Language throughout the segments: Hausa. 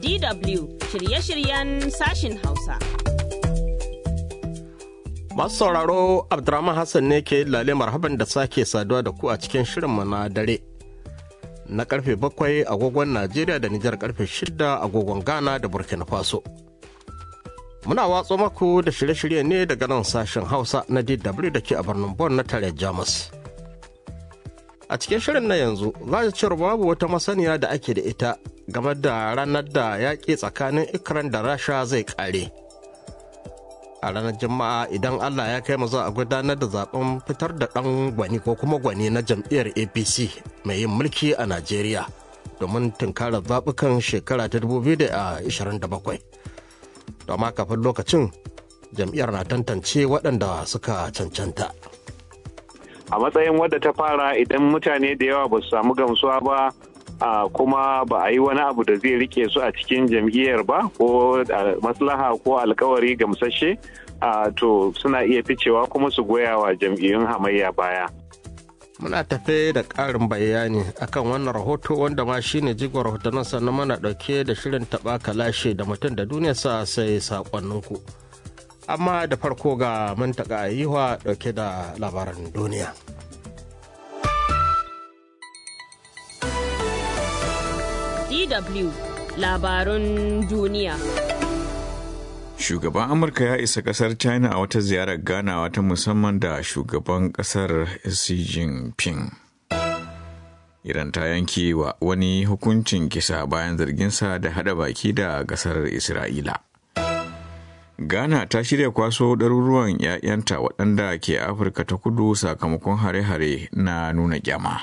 DW shirye-shiryen sashin Hausa. Masu sauraro Abdurrahman Hassan ne ke lale marhaban da sake saduwa da ku a cikin shirinmu na dare. Na karfe bakwai agogon Najeriya da Nijar karfe shida agogon Ghana da Burkina Faso. Muna watso maku da shirye-shirye ne daga nan sashen Hausa na DW da ke a birnin Bon na tare Jamus. A cikin shirin na yanzu za cewar babu wata masaniya da ake da ita game da ranar da yaƙi tsakanin Ikran da Rasha zai ƙare. a ranar juma'a idan allah ya kai mu za a gudanar da zaben fitar da ɗan gwani ko kuma gwani na jam'iyyar apc mai yin mulki a najeriya domin tunkarar zaɓukan shekara ta 2027 domin kafin lokacin jam'iyyar na tantance waɗanda suka cancanta a matsayin wadda ta fara idan mutane da yawa ba su samu gamsuwa ba Uh, kuma ba a yi wani abu da zai rike su a cikin jam'iyyar ba ko uh, maslaha ko alkawari gamsashe uh, to suna iya ficewa kuma su goya wa jam'iyyun hamayya baya. Muna tafe da ƙarin bayani akan wannan rahoto wanda ma shine jigon rahotannin sannan mana ɗauke da shirin taɓa kalashe da mutum da duniya sa sai saƙonninku. Amma da farko ga mantaka yiwa ɗauke da labaran duniya. DW labarun duniya. Shugaban Amurka ya isa kasar China a wata ziyarar ganawa ta musamman da shugaban kasar Xi Jinping. Iran ta yanke wa wani hukuncin kisa bayan zarginsa da hada baki da kasar Isra'ila. Ghana ta shirya kwaso ɗaruruwan 'ya'yanta waɗanda ke Afirka ta kudu sakamakon hare-hare na nuna kyama.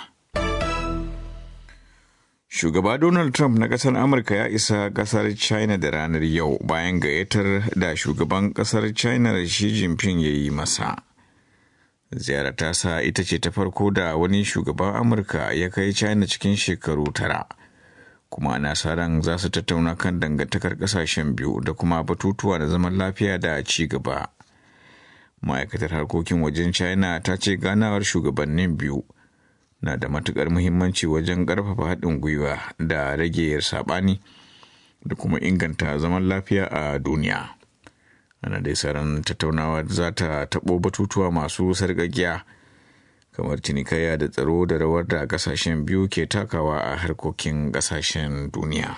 Shugaba Donald Trump na ƙasar Amurka ya isa ƙasar China da ranar yau bayan gayyatar da shugaban ƙasar China Xi Jinping ya yi masa. Ziyarar tasa ita ce ta farko da wani shugaban Amurka ya kai China cikin shekaru tara. Kuma ana sa ran za su tattauna kan dangantakar ƙasashen biyu da kuma batutuwa da zaman lafiya da ci gaba. Ma'aikatar harkokin wajen China ta ce ganawar shugabannin biyu. na da matukar muhimmanci wajen ƙarfafa haɗin gwiwa da rage saɓani da kuma inganta zaman lafiya a duniya ana dai saran tattaunawa za ta taɓo batutuwa masu sarƙaƙiya kamar cinikayya da tsaro da rawar da ƙasashen biyu ke takawa a harkokin ƙasashen duniya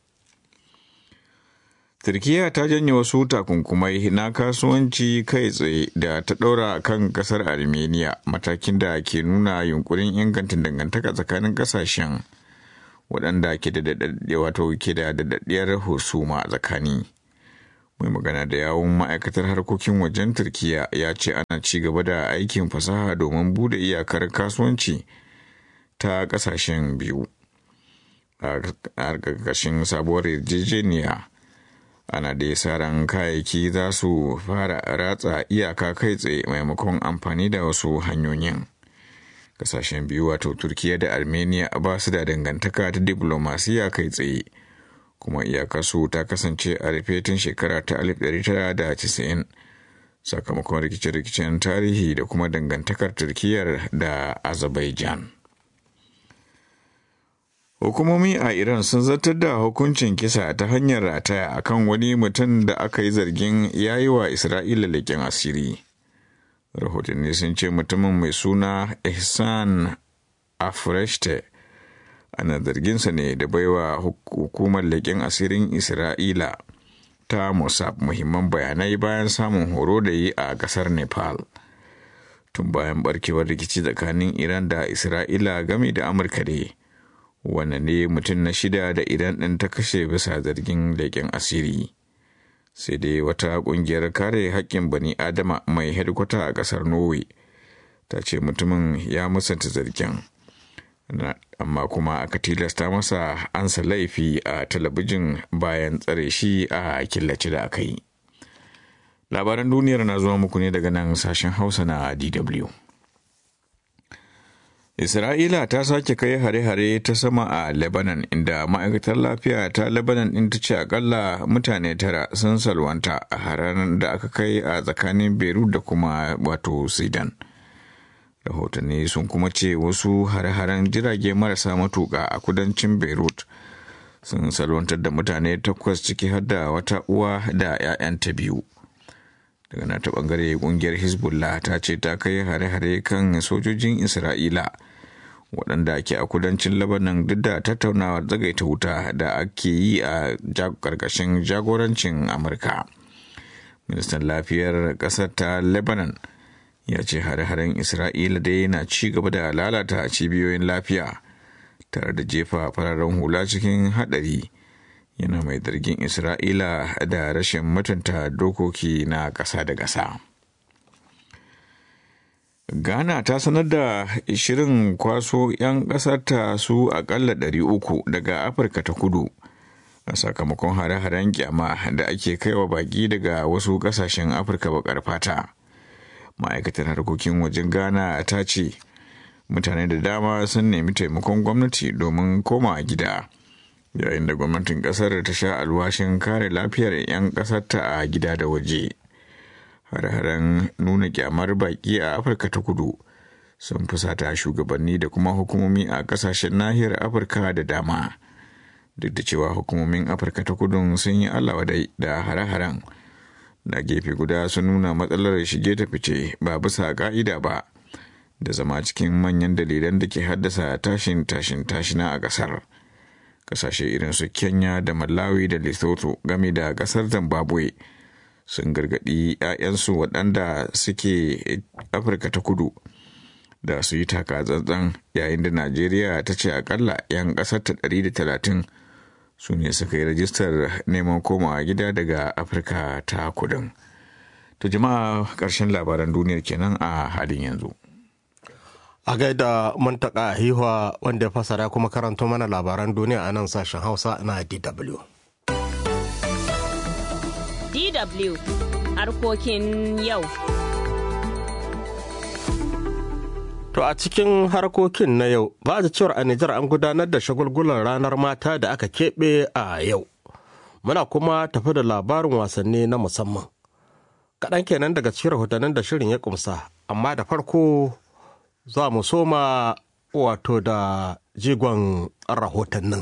Turkiyya ta janye wasu takunkumai na kasuwanci kai tsaye da ta ɗaura kan ƙasar Armenia matakin da ke nuna yunkurin inganta dangantaka tsakanin ƙasashen waɗanda ke da wato ke da daɗaɗɗiyar husuma tsakani. Mai magana da yawun ma'aikatar harkokin wajen Turkiyya ya ce ana ci gaba da aikin fasaha domin bude iyakar kasuwanci ta ƙasashen biyu. A ƙarƙashin sabuwar yarjejeniya. ana da sa ran kayayyaki za su fara ratsa iyaka kai tsaye maimakon amfani da wasu hanyoyin kasashen biyu wato turkiya da armenia ba su da dangantaka ta diplomasiya kai tsaye kuma iyakarsu ta kasance a rufe tun shekara ta 1990 sakamakon rikice-rikicen tarihi da kuma dangantakar turkiyar da azerbaijan Hukumomi a Iran sun zartar da hukuncin kisa ta hanyar rataya akan wani mutum da aka yi zargin ya yi wa Isra'ila leƙen asiri. Rahotanni sun ce mutumin mai suna Ihsan Afreshte ana zarginsa ne da baiwa hukumar leƙen asirin Isra'ila ta Mossad muhimman bayanai bayan samun horo da yi a ƙasar Nepal. Tun bayan barkewar rikici tsakanin Iran da Isra'ila game da Amurka ne. wannan ne mutum na shida da idan ɗin ta kashe bisa zargin leƙen asiri sai dai wata ƙungiyar kare haƙƙin bani adama mai hedikwata a ƙasar norway ta ce mutumin ya musanta zargin amma kuma aka tilasta masa ansa laifi a talabijin bayan tsare shi a killace da aka yi labaran duniyar na zuwa muku ne daga nan sashen hausa na dw Isra'ila ta sake kai hare-hare ta sama a Lebanon inda ma'aikatar lafiya ta Lebanon ɗin ta ce akalla mutane tara sun salwanta a haranar da aka kai a tsakanin Beirut da kuma wato Sudan. Rahotanni sun kuma ce wasu hare-haren jirage marasa matuƙa a kudancin Beirut sun salwantar da mutane takwas ciki har da wata uwa da 'ya'yanta biyu daga nata bangare kungiyar hezbollah ta ce ta kai hare-hare kan sojojin isra'ila waɗanda ke a kudancin labanan duk da tattaunawar zagaita wuta da ake yi a ƙarƙashin jagorancin amurka ministan lafiyar ƙasar ta lebanon ya ce hare-haren isra'ila dai yana ci gaba da lalata cibiyoyin lafiya tare da jefa fararen hula cikin haɗari yana mai zargin isra'ila da rashin mutunta dokoki na ƙasa da ƙasa ghana ta sanar da shirin kwaso 'yan ƙasarta su aƙalla 300 daga afirka ta kudu a sakamakon hare-haren kyama da ake kaiwa baƙi daga wasu ƙasashen afirka baƙar fata ma'aikatar harkokin wajen ghana ta ce mutane da dama sun nemi taimakon gwamnati domin koma gida yayin da gwamnatin kasar ta sha alwashin kare lafiyar 'yan kasarta a gida da waje hare-haren nuna kyamar baki a afirka ta kudu sun fusata shugabanni da kuma hukumomi a kasashen nahiyar afirka da dama duk da cewa hukumomin afirka ta kudu sun yi allawa da hare-haren da gefe guda sun nuna matsalar shige ta fice ba bisa ka'ida ba da zama cikin manyan dalilan da ke haddasa tashin tashin tashina a kasar kasashe irin su kenya da malawi da lesotho game da kasar zimbabwe sun gargadi 'ya'yansu waɗanda suke afirka ta kudu da su yi taka tsantsan yayin da najeriya ta ce akalla 'yan ƙasar ta 130 su ne suka yi rajistar neman komawa gida daga afirka ta kudin to jama'a ƙarshen labaran duniyar kenan a halin yanzu a gaida muntaka hiwa wanda ya fasara kuma karanto mana labaran duniya a nan sashen hausa na dw DW harkokin yau. To a cikin harkokin na yau ba da cewar a Nijar an gudanar da shagulgulan ranar mata da aka keɓe a yau. Muna kuma tafi da labarin wasanni na musamman. Kaɗan kenan daga cikin rahotannin da shirin ya kumsa, amma da farko za mu soma wato da jigon rahotannin.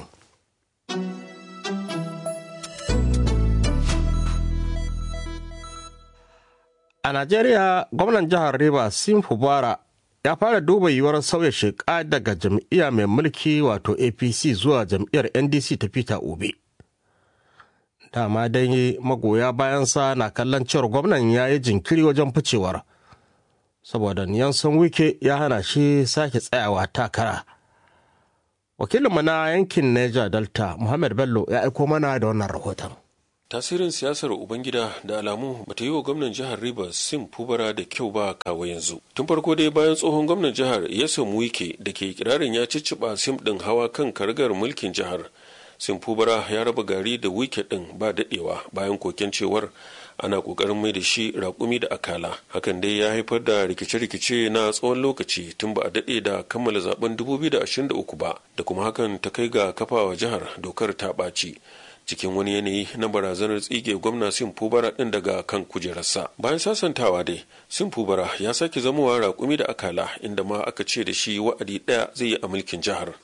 A Najeriya, gwamnan jihar Rivers Sim Fubara ya fara duba yiwuwar sauya sheka daga jam'iyya mai mulki wato APC zuwa jam'iyyar NDC ta Peter Obi. Dama dai magoya bayansa na kallon cewar gwamnan ya yi jinkiri wajen ficewar. saboda Niyansan Wike ya hana shi sake tsayawa takara. Wakilinmu na yankin Niger Delta, Muhammad Bello, ya aiko mana da wannan rahoton. Tasirin siyasar Ubangida da alamu bata yi wa gwamnan jihar Rivers Sim Fubara da kyau ba kawo yanzu. Tun farko dai bayan tsohon gwamnan jihar Yasom Wike da ke kirarin ya cicciɓa Sim ɗin hawa kan karagar mulkin jihar. Sim Fubara ya raba gari da Wike ɗin ba daɗewa bayan koken cewar ana kokarin mai da shi raƙumi da akala hakan dai ya haifar da rikice-rikice na tsawon lokaci tun ba a daɗe da kammala zaben 2023 ba da kuma hakan ta kai ga kafawa jihar dokar ta ɓaci cikin wani yanayi na barazanar tsige gwamna sim fubara din daga kan kujerarsa bayan sasantawa dai sim fubara ya sake zamowa raƙumi da akala inda ma aka ce da shi wa'adi ɗaya zai yi a mulkin jihar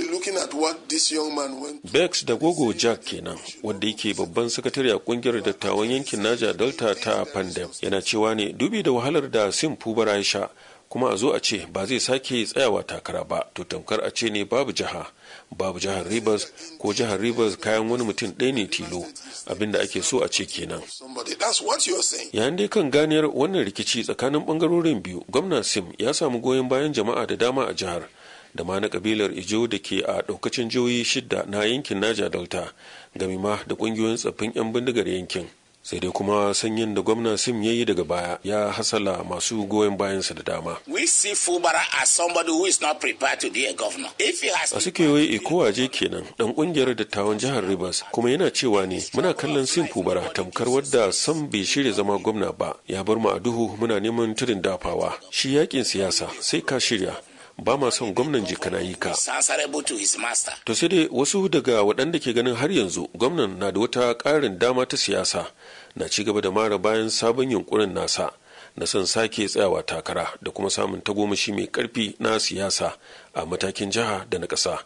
bex da gogo jack kenan wanda yake babban sakatare a kungiyar dattawan yankin naja delta ta pandem yana cewa ne dubi da wahalar da sim fubara ya sha kuma a zo a ce ba zai sake tsayawa takara ba to tamkar a ce ne babu jiha babu jihar rivers ko jihar rivers kayan wani mutum ɗaya ne tilo abinda ake so a ce kenan yayin dai kan ganiyar wannan rikici tsakanin bangarorin biyu gwamna sim ya samu goyon bayan jama'a da dama a jihar da ma na kabilar ijo da ke a ɗaukacin jihohi shidda na yankin naja delta gami ma da ƙungiyoyin tsaffin 'yan bindigar yankin sai dai kuma sanyin da gwamna sim ya yi daga baya ya hasala masu goyon bayansa da dama We see Fubara as somebody who is not prepared to be a governor. If he has a suke wai ikowaje kenan dan kungiyar dattawan jihar rivers kuma yana cewa ne muna kallon sim fubara tamkar wadda sam bai shirya zama gwamna ba ya bar mu a duhu muna neman tudun dafawa shi yakin siyasa sai ka shirya ba ma son gwamnan jikana yi ka is answerable to his master. to sai dai wasu daga waɗanda ke ganin har yanzu gwamnan na da wata ƙarin dama ta siyasa na ci gaba da mara bayan sabon yunkurin nasa na son sake tsayawa takara da kuma samun tagomashi mai ƙarfi na siyasa a matakin jiha da na ƙasa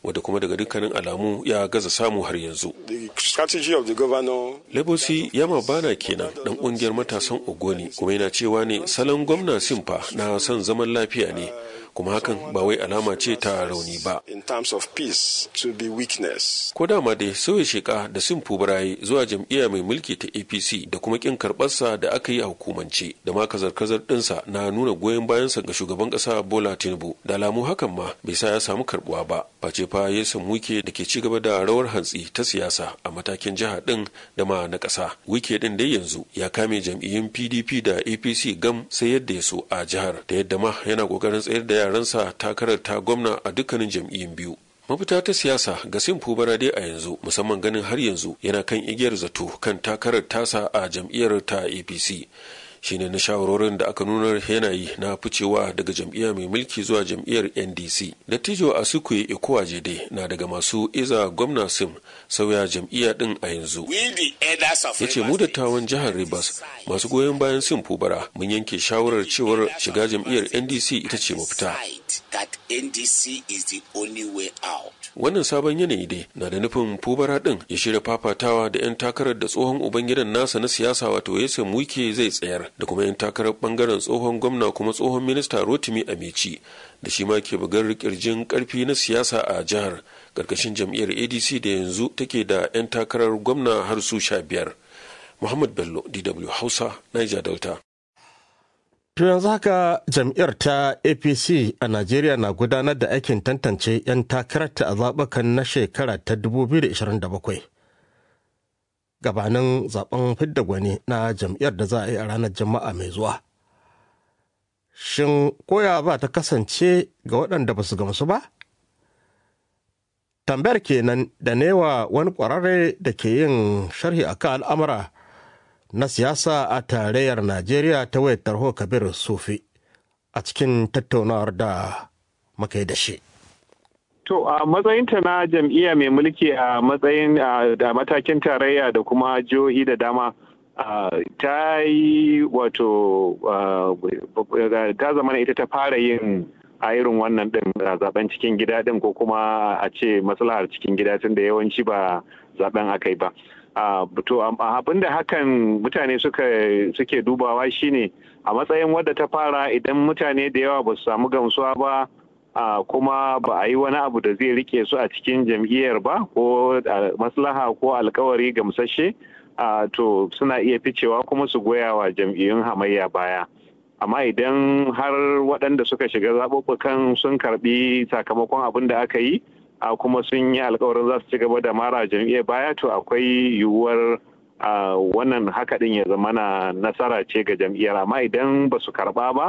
wadda kuma daga dukkanin alamu ya gaza samu har yanzu The strategy of the governor Lebosi Yama Bana kenan dan kungiyar matasan Ogoni kuma yana cewa ne salon gwamna Simfa na son zaman lafiya ne kuma hakan ba wai alama ce ta rauni ba. in terms of peace to be weakness. Ko dama dai sauya sheka da Simfu Barayi zuwa jam'iyya mai mulki ta APC da kuma kin karɓarsa da aka yi a hukumance da ma kazar-kazar ɗinsa na nuna goyon bayansa ga shugaban ƙasa Bola Tinubu da alamu hakan ma bai sa ya samu karɓuwa ba. Face fa ya samu wike da ke ci gaba da rawar hantsi ta siyasa a matakin jiha ɗin da ma na ƙasa. Wike ɗin dai yanzu ya kame jam'iyyun PDP da APC gam sai yadda ya so a jihar da yadda ma yana ƙoƙarin tsayar da yaransa takarar ta gwamna a dukkanin jam'iyyun biyu. mafita ta siyasa ga simfu barade a yanzu musamman ganin har yanzu yana kan igiyar zato kan takarar tasa a jam'iyyar ta apc shine na shawarorin da aka nuna yanayi na ficewa daga jam'iyya mai mulki zuwa jam'iyyar ndc dattijo asukwe ikuwajede na daga masu iza gwamna sim sauya jam'iyya din a yanzu We the elders of ya ce mu dattawan jihar Rivers masu goyon bayan sin fubara mun yanke shawarar cewar shiga jam'iyyar ndc ita ce mafita decide that NDC is the only way out. wannan sabon yanayi dai na da nufin fubara din ya shirya fafatawa da 'yan takarar da tsohon ubangidan nasa na siyasa wato yasan wike zai tsayar da kuma 'yan takarar bangaren tsohon gwamna kuma tsohon minista rotimi amici da shi ma ke bugar kirjin karfi na siyasa a jihar karkashin jam'iyyar adc da yanzu take da 'yan takarar gwamna har su sha biyar muhammad bello dw hausa niger delta To yanzu haka jam'iyyar ta APC a Najeriya na gudanar da aikin tantance 'yan takararta a zaɓukan na shekara ta 2027. Gabanin zaben fidda gwani na jam'iyyar da za a yi a ranar Juma'a mai zuwa. Shin koya ba ta kasance ga waɗanda ba su gamsu ba? Tambayar kenan da newa wani ƙwararre da ke yin sharhi akan al'amura. na siyasa a tarayyar Najeriya ta wayar tarho Kabir Sufi a cikin tattaunawar da muka yi da shi. To a matsayinta na jam'iyya mai mulki a matsayin da matakin tarayya da kuma jihohi da dama ta yi wato ta zama ita ta fara yin a irin wannan din zaben cikin gida din ko kuma a ce maslahar cikin gida tun da yawanci ba zaben aka yi ba. to abin da hakan mutane suke dubawa shine a matsayin wadda ta fara idan mutane da yawa ba su samu gamsuwa ba kuma ba a yi wani abu da zai rike su a cikin jam'iyyar ba ko maslaha ko alkawari gamsashe to suna iya ficewa kuma su goya wa jam'iyyun hamayya baya amma idan har waɗanda suka shiga zaɓuɓɓukan sun karɓi sakamakon abin da aka yi a kuma sun yi alkawarin za su ci gaba da mara jam'iyyar baya to akwai yiwuwar wannan haka din ya zama na nasara ce ga jam'iyyar amma idan ba su karba ba